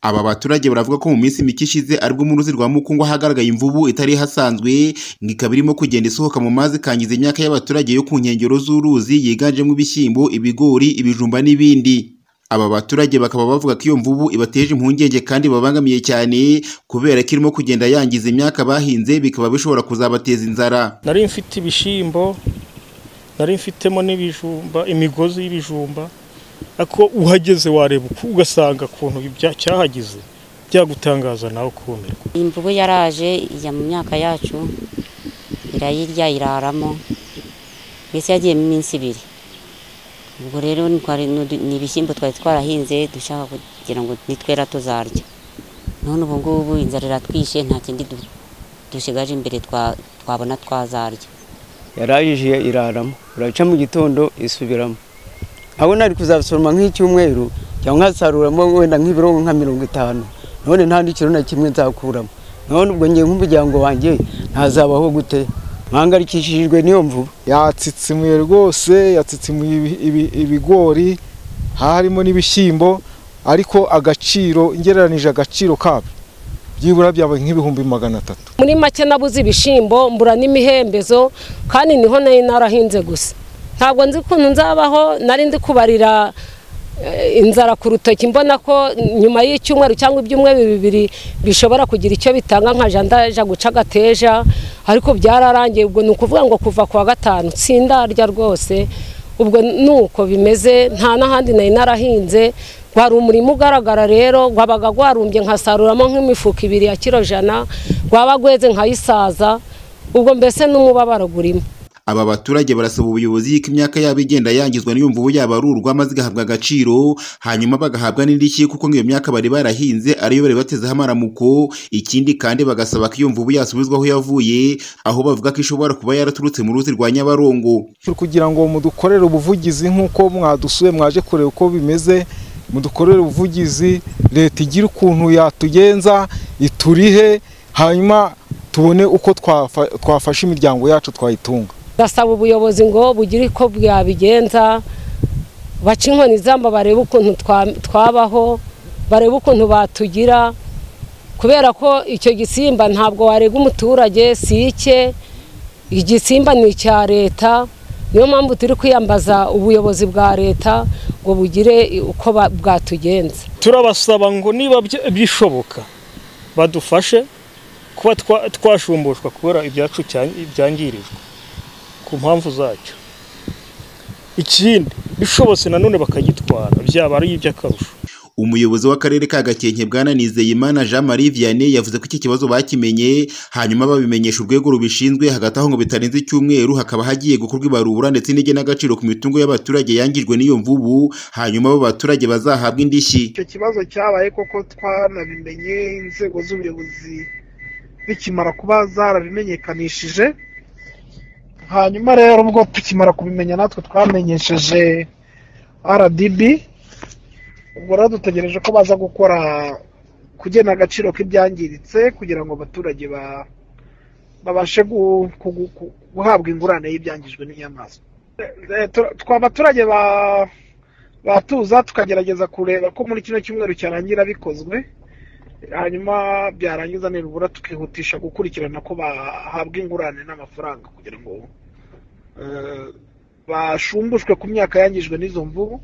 Aba baturage baravuga ko mu minsi mike ishize aribwo mu ruzi rwa Mukungwa hagaragaye imvubu itari ihasanzwe ngo ikaba irimo kugenda isohoka mu mazi ikangiza imyaka y'abaturage yo ku nkengero z'uruzi yiganjemo ibishyimbo, ibigori, ibijumba n'ibindi. Aba baturage bakaba bavuga ko iyo mvubu ibateje impungenge kandi babangamiye cyane kubera ko irimo kugenda yangiza imyaka bahinze bikaba bishobora kuzabateza inzara. nari mfite ibishyimbo nari mfitemo n'ibijumba imigozi y'ibijumba ariko uhageze wareba uku- ugasanga ukuntu ibya- cyahagize byagutangaza nawe ukumirwa imvubu yaraje ijya mu myaka yacu irayirya iraramo mbese yagiye mu minsi ibiri ubwo rero ni twari- ni ibishyimbo twari twarahinze dushaka kugira ngo nitwera tuzarya none ubu ngubu inzara iratwishe nta kindi du- dusigaje imbere twa- twabona twazarya yarayije iraramo uraca mu gitondo isubiramo aho nari kuzasoroma nk'icyumweru cyangwa nkasaruramo wenda nk'ibiro nka mirongo itanu none nta n'ikiro na kimwe nzakuramo none ubwo ngiye nk'umuryango wanjye ntazabaho gute mpangayikishijwe n'iyo mvubu yatsitsimuye rwose yatsitsimuye ibi- ibi- ibigori harimo n'ibishyimbo ariko agaciro ngereranije agaciro kabyo byibura byabaye nk'ibihumbi magana atatu muri make nabuze ibishyimbo mbura n'imihembezo kandi niho nari narahinze gusa ntabwo nzi ukuntu nzabaho nari ndi kubarira eh, inzara ku rutoki mbona ko nyuma y'icyumweru cyangwa ibyumweru bibiri bishobora kugira icyo bitanga nka jandaja guca agateja ariko byararangiye ubwo ni ukuvuga ngo kuva ku wa gatanu sindarya rwose ubwo ni uko bimeze nta n'ahandi nari narahinze wari umurima ugaragara rero wabaga warumbye nkasaruramo nk'imifuka ibiri ya kiro jana waba gweze nkayisaza ubwo mbese n'umubabaro urimo Aba baturage barasaba ubuyobozi ko imyaka yabo igenda yangizwa n'iyo mvubu yabarurwa maze igahabwa agaciro hanyuma bagahabwa n'indishyi kuko nk'iyo myaka bari barahinze ariyo bari batezeho amaramuko ikindi kandi bagasaba ko iyo mvubu yasubizwa aho yavuye aho bavuga ko ishobora kuba yaraturutse mu ruzi rwa Nyabarongo kugira ngo mudukorere ubuvugizi nk'uko mwadusuye mwaje kureba uko bimeze mudukorere ubuvugizi leta igire ukuntu yatugenza iturihe hanyuma tubone uko twafa- twafasha imiryango yacu twayitunga gasaba ubuyobozi ngo bugire uko bwabigenza baca inkoni izamba barebe ukuntu twa- twabaho barebe ukuntu batugira kubera ko icyo gisimba ntabwo warega umuturage si ike igisimba ni icya leta niyo mpamvu turi kwiyambaza ubuyobozi bwa leta ngo bugire uko ba- bwatugenza turabasaba ngo niba bya- bishoboka badufashe kuba twa- twashumbushwa kubera ibyacu cya- byangirijwe ku mpamvu zacyo ikindi bishobotse nanone bakagitwara byaba ari iby'akarusho umuyobozi w'akarere ka Gakenke Bwana Nizeyimana Jean Marie Vianney yavuze ko iki kibazo bakimenye hanyuma babimenyesha urwego rubishinzwe hagati aho ngo bitarenze icyumweru hakaba hagiye gukorwa ibarura ndetse n'igenagaciro ku mitungo y'abaturage yangijwe n'iyo mvubu hanyuma abo baturage bazahabwa indishyi icyo kibazo cyabaye koko twanabimenye inzego z'ubuyobozi bikimara kuba zarabimenyekanishije hanyuma rero ubwo tukimara kubimenya natwe twamenyesheje rdb ubwo rero dutegereje ko baza gukora kugena agaciro k'ibyangiritse kugira ngo abaturage ba- babashe gu- ku- ku- guhabwa ingurane y'ibyangijwe n'inyamaswa Eh, tu- twa baturage ba batuza tukagerageza kureba ko muri kino cyumweru cyarangira bikozwe hanyuma byarangiza nibura tukihutisha gukurikirana ko bahabwa ingurane n'amafaranga kugira ngo eh, bashumbushwe ku myaka yangijwe n'izo mvubu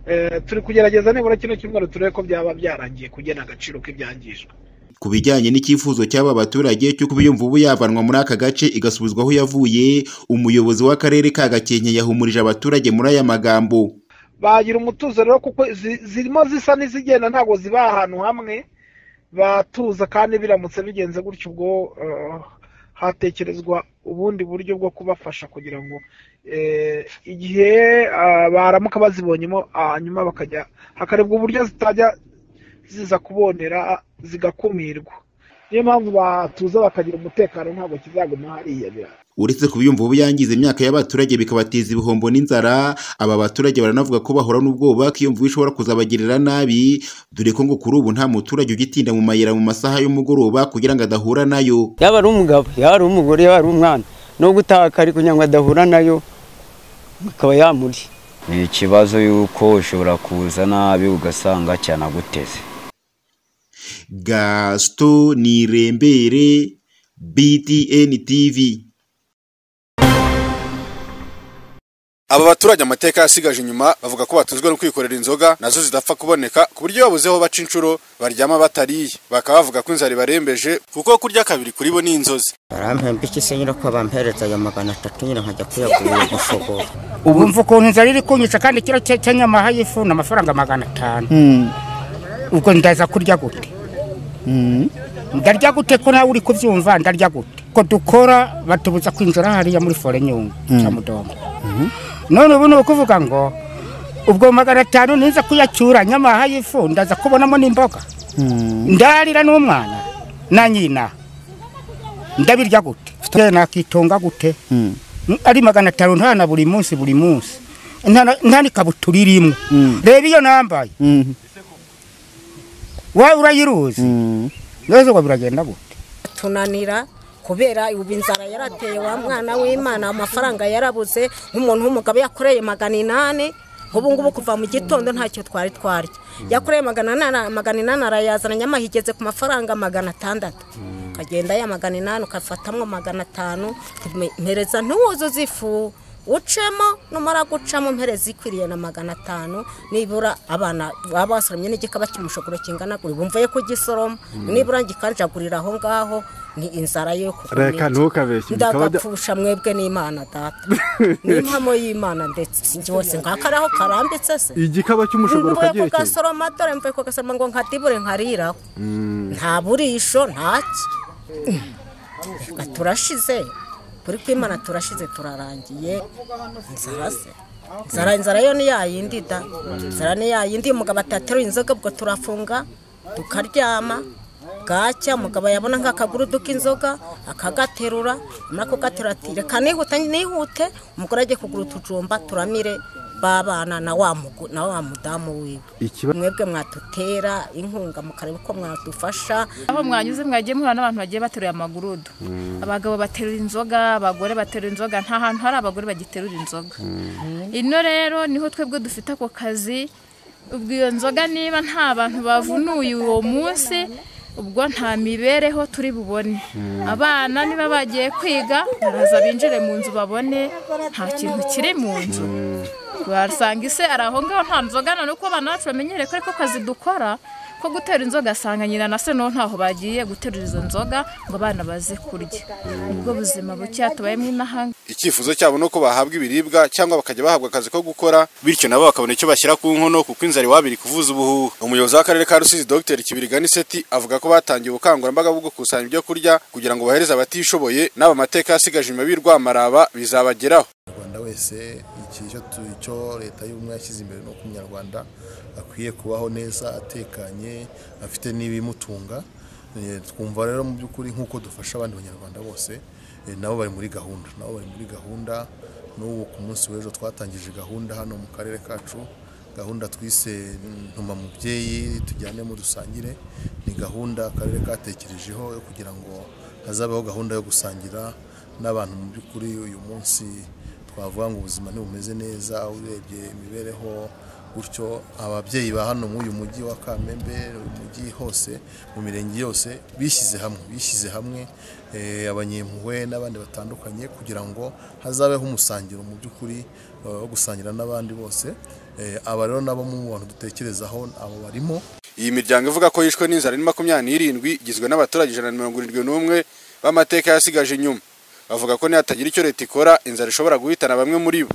Eh, turi kugerageza nibura kino cyumweru turebe ko byaba byarangiye kugena agaciro k'ibyangijwe ku bijyanye n'icyifuzo cy'aba baturage cyo kuba iyo mvubu yavanwa muri aka gace igasubizwa aho yavuye umuyobozi w'akarere ka Gakenke yahumurije abaturage muri aya magambo bagira umutuzo rero kuko zi- zirimo zisa n'izigenda ntabwo ziba ahantu hamwe batuza kandi biramutse bigenze gutyo ubwo eh, hatekerezwa ubundi buryo bwo kubafasha kugira ngo eh, igihe ah, baramuka bazibonyemo hanyuma bakajya hakarebwa uburyo zitajya ziza kubonera zigakumirwa niyo mpamvu batuza bakagira umutekano ntabwo kizaguma hariya birara uretse kuba iyo mvubu yangiza imyaka y'abaturage bikabateza ibihombo n'inzara aba baturage baranavuga ko bahora n'ubwoba ko iyo mvubu ishobora kuzabagirira nabi dore ko ngo kuri ubu nta muturage ugitinda mu mayira mu masaha y'umugoroba kugira ngo adahura nayo yaba ari umugabo yaba ari umugore yaba ari umwana no gutaka ariko nyangwa adahura nayo akaba yamuri ni ikibazo y'uko ushobora kuza nabi ugasanga cyanaguteze gasito nirembere btn tv aba baturage amateka yasigaje inyuma bavuga ko batuzwe no kwikorera inzoga nazo zidapfa kuboneka ku buryo babuzeho baca inshuro baryama batariye bakaba bavuga ko inzara ibarembeje kuko kurya kabiri kuri bo ni inzozi barampemba iki se nyine ko bampereza ayo magana atatu nyine nkajya kuyagurira gushobora ubu mva ukuntu inzara iri kunyica kandi kiro cy'anyamaha y'ifu ni amafaranga magana atanu ubwo ndaza kurya gute ndarya gute ko nawe uri kubyumva ndarya gute ko dukora batubuza kwinjira hariya muri fore nyungu cya mudongo none ubu ni ukuvuga ngo ubwo magana atanu niza kuyacyura nyamaha y'ifu ndaza kubonamo n'imboga ndarira n'umwana na nyina ndabirya gute Ye, nakitunga gute ari magana atanu ntana buri munsi buri munsi Ntana- nta n'ikabutura irimo reba iyo nambaye wowe urayiruzi neza ngo biragenda gute tunanira kubera ubu inzara yarateye wa mwana w'imana amafaranga yarabuze nk'umuntu w'umugabo yakoreye magana inani ubu ngubu kuva mu gitondo ntacyo twari twarya yakoreye magana inani magana inani arayazana nyamaha igeze ku mafaranga magana atandatu ukagenda ya magana inani ukafatamo magana atanu mpereza ntiwuzuze ifu ucemo numara gucamo mpereza ikwiriye na magana atanu nibura abana baba basoromye n'igikaba cy'umushogoro kingana gutya bumva ye kugisoroma nibura ngikanjagurira aho ngaho ni inzara yo reka ntukabeshye bikaba bya- ndagapfusha mwebwe n'imana data n'impamo y'imana ndetse sinjye wose ngakaraho karambitse se igikaba cy'umushogoro mvuye ukagira ikintu kugasoroma dore mvuye kugasoroma ngo nkadibure nkariraho nta burisho ntaki Reka turashize kuri kwimana turashize turarangiye inzara se inzara inzara yo ni ya yindi da inzara ni ya yindi umugabo atateruye inzoga ubwo turafunga tukaryama bwacya umugabo yabona nk'akagurudu k'inzoga akagaterura amara kugaterura ati reka nihuta nihute umugore ajye kugura utujumba turamire babana na wa mugu- na wa mudamu wiwe ikiba mwebwe mwatutera inkunga mukareba uko mwadufasha aho mwanyuze mwagiye muhura n'abantu bagiye bateruye amagurudu abagabo baterura inzoga abagore baterura inzoga nta hantu hari abagore bagiterura inzoga ino rero niho twebwe dufite ako kazi ubwo iyo nzoga niba nta bantu bavunuye uwo munsi ubwo nta mibereho turi bubone abana niba bagiye kwiga baraza binjire mu nzu babone nta kintu kiri mu nzu wasanga ise ari aho ngaho nta nzoga na nuko abana bacu bamenyere ko ariko kazi dukora ko gutera inzoga asanga nyina na se naho ntaho bagiye guterura izo nzoga ngo abana baze kurya ubwo buzima bukeya tubayemo inahanga icyifuzo cyabo ni uko bahabwa ibiribwa cyangwa bakajya bahabwa akazi ko gukora bityo nabo bakabona icyo bashyira ku nkono kuko inzara iwabo iri kuvuza ubuhuha umuyobozi w'akarere ka rusizi dr kibiriga niseti avuga ko batangiye ubukangurambaga bwo gukusanya ibyo kurya kugira ngo bahereze abatishoboye n'aba amateka yasigaje inyuma b'i rwamaraba bizabageraho umunyarwanda wese iki cyo tu- cyo leta y'ubumwe yashyize imbere ni uko umunyarwanda akwiye kubaho neza atekanye afite n'ibimutunga Eh, twumva rero mu by'ukuri nk'uko dufasha abandi banyarwanda bose eh, nabo bari muri gahunda nabo bari muri gahunda n'ubu ku munsi w'ejo twatangije gahunda hano mu karere kacu gahunda twise ntuma mubyeyi tujyanemo dusangire ni gahunda akarere katekerejeho yo kugira ngo hazabeho gahunda yo gusangira n'abantu mu by'ukuri uyu munsi twavuga ngo ubuzima ntibumeze neza urebye imibereho gutyo ababyeyi ba hano muri uyu mujyi wa kamembe uyu mujyi hose mu mirenge yose bishyize hamwe bishyize hamwe eh, abanyempuhwe n'abandi batandukanye kugira ngo hazabeho umusangiro mu by'ukuri eh, wo gusangira n'abandi bose Eh, aba rero nabo mu bantu dutekerezaho abo barimo iyi miryango ivuga ko yishwe n'inzara ni makumyabiri n'irindwi igizwe n'abaturage ijana na mirongo irindwi n'umwe b'amateka yasigaje inyuma bavuga ko nihatagira icyo leta ikora inzara ishobora guhitana bamwe muri bo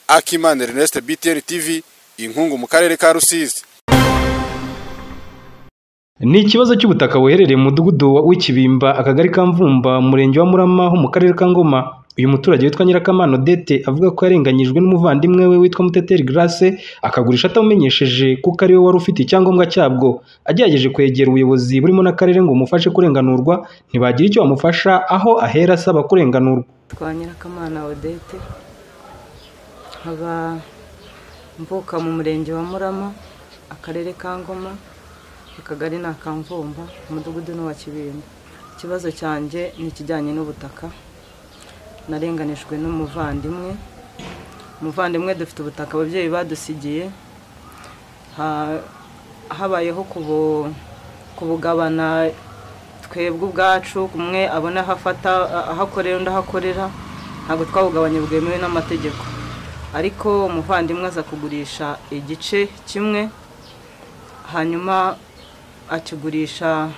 akimana ernest btn tv inkungu mu karere ka rusizi Ni ikibazo cy'ubutaka buherereye mu mudugudu wa- w'ikibimba akagari ka Mvumba umurenge wa Murama ho mu karere ka Ngoma uyu muturage witwa Nyirakamana Odette avuga ko yarenganyijwe n'umuvandimwe we witwa Muteteri Grace akagurisha atamumenyesheje kuko ari we wari ufite icyangombwa cyabwo agerageje kwegera ubuyobozi burimo n'akarere ngo bumufashe kurenganurwa ntibagira icyo bamufasha aho ahera asaba kurenganurwa twa nyirakamana odete nkaba mvuka mu murenge wa murama akarere ka ngoma akagari ni akamvumba umudugudu ni uwa kibimba ikibazo cyanjye ni ikijyanye n'ubutaka narenganijwe n'umuvandimwe umuvandimwe dufite ubutaka ababyeyi badusigiye Ha- habayeho kubu- kubugabana twebwe ubwacu umwe abona aho afata aho akorera undi aho akorera ntabwo twabugabanya bwemewe n'amategeko ariko umuvandimwe aza kugurisha igice kimwe hanyuma akigurisha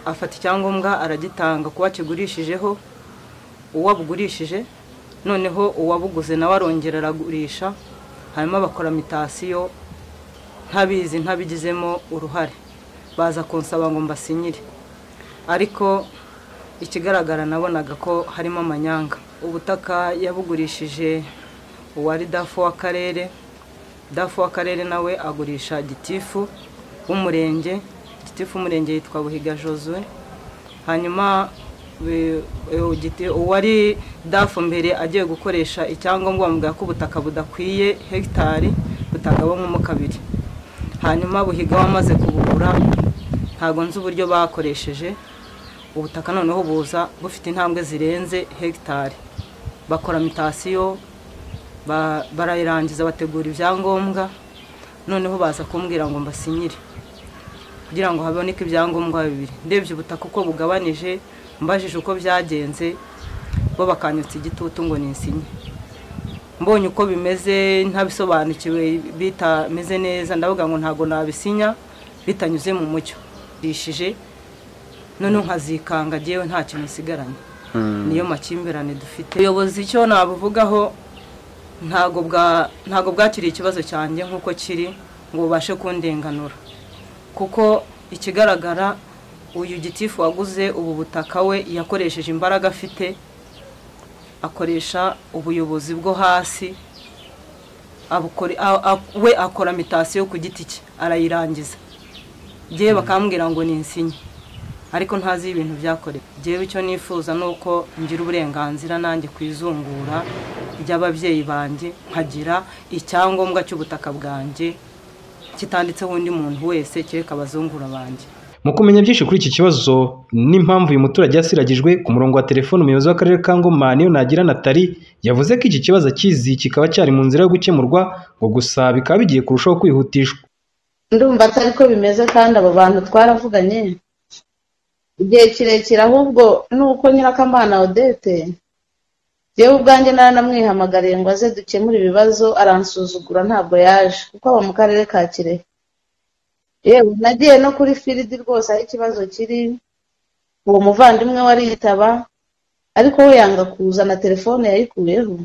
afata icyangombwa aragitanga kuba akigurishijeho uwabugurishije noneho uwabuguze nawe arongera aragurisha hanyuma bakora mitasiyo ntabizi ntabigizemo uruhare baza kunsaba ngo mbasinyire ariko ikigaragara nabonaga ko harimo amanyanga ubutaka yabugurishije uwari dafu w'akarere dafu w'akarere nawe agurisha gitifu w'umurenge gitifu w'umurenge yitwa buhiga josue hanyuma bi- uwo giti- uwari dafu mbere agiye gukoresha icyangombwa bamubwira ko ubutaka budakwiye hegitari butagabanyamo kabiri hanyuma buhiga wamaze kubugura ntabwo nzi uburyo bakoresheje ubutaka noneho buza bufite intambwe zirenze hegitari bakora mitasiyo ba- barayirangiza bategura ibyangombwa noneho baza kumbwira ngo mbasinyire kugira ngo haboneke ibyangombwa bibiri ndebye ubutaka uko bugabanije mbajije uko byagenze bo bakanyutse igitutu ngo nisinye mbonye uko bimeze ntabisobanukiwe bitameze neza ndavuga ngo ntabwo nabisinya bitanyuze mu mucyo rishije none nkazikanga ngewe nta kintu nsigaranye niyo makimbirane dufite ubuyobozi icyo nabuvugaho ntabwo bwa ntabwo bwakiriye ikibazo cyanjye nk'uko kiri ngo bubashe kundenganura kuko ikigaragara uyu gitifu waguze ubu butaka we yakoresheje imbaraga afite akoresha ubuyobozi bwo hasi abukore- a- a- we akora mitasiyo ku giti cye arayirangiza ngewe bakambwira ngo ni insinye ariko ntazi ibintu byakorewe ngewe icyo nifuza ni uko ngira uburenganzira nanjye ku izungura ry'ababyeyi banjye nkagira icyangombwa cy'ubutaka bwanjye kitanditseho undi muntu wese kereka abazungura banjye mu kumenya byinshi kuri iki kibazo n'impamvu uyu muturage yasiragijwe ku murongo wa telefone umuyobozi w'akarere ka ngoma niyo nagira natali yavuze ko iki kibazo akizi kikaba cyari mu nzira yo gukemurwa ngo gusa bikaba bigiye kurushaho kwihutishwa ndumva atari ko bimeze kandi abo bantu twaravuganye igihe kirekire ahubwo nuko nyirakamana odete yewe ubwanjye naranamwihamagariye ngo aze dukemure ibibazo aransuzugura ntabwo yaje kuko aba mu karere ka kirehe yewe nagiye no kuri firidi rwose aho ikibazo kiri uwo muvandimwe we aritaba ariko we yanga kuza na telefone yayikuyeho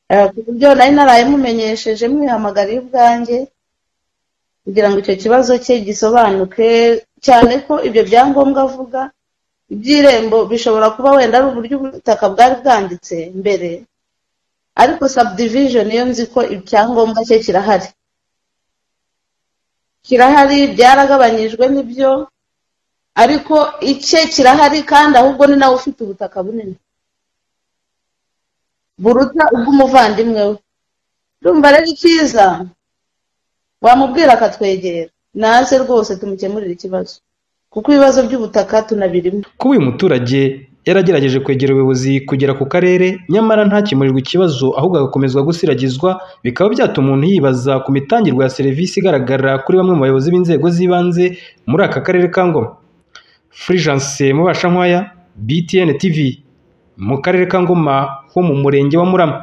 Eh, ku buryo nari narayimumenyesheje mwihamagariye ubwanjye kugira ngo icyo kibazo cye gisobanuke cyane ko ibyo byangombwa avuga iby'irembo bishobora kuba wenda ari uburyo ubutaka bwari bwanditse mbere ariko subdivision yo nzi ko icyangombwa cye kirahari kirahari byaragabanyijwe n'ibyo ariko icye kirahari kandi ahubwo ni nawe ufite ubutaka bunini buruta ubw'umuvandimwe we urumva rero icyiza wamubwira akatwegera naze rwose tumukemurire ikibazo kuko ibibazo by'ubutaka tunabirimo kuba uyu muturage yaragerageje kwegera ubuyobozi kugera ku karere nyamara ntakemurirwe ikibazo ahubwo agakomezwa gusiragizwa bikaba byatuma umuntu yibaza ku mitangirwe ya serivisi igaragara kuri bamwe mu bayobozi b'inzego z'ibanze muri aka karere ka ngoma furijanse mubasha nkwaya btn tv mu karere ka ngoma ho mu murenge wa murama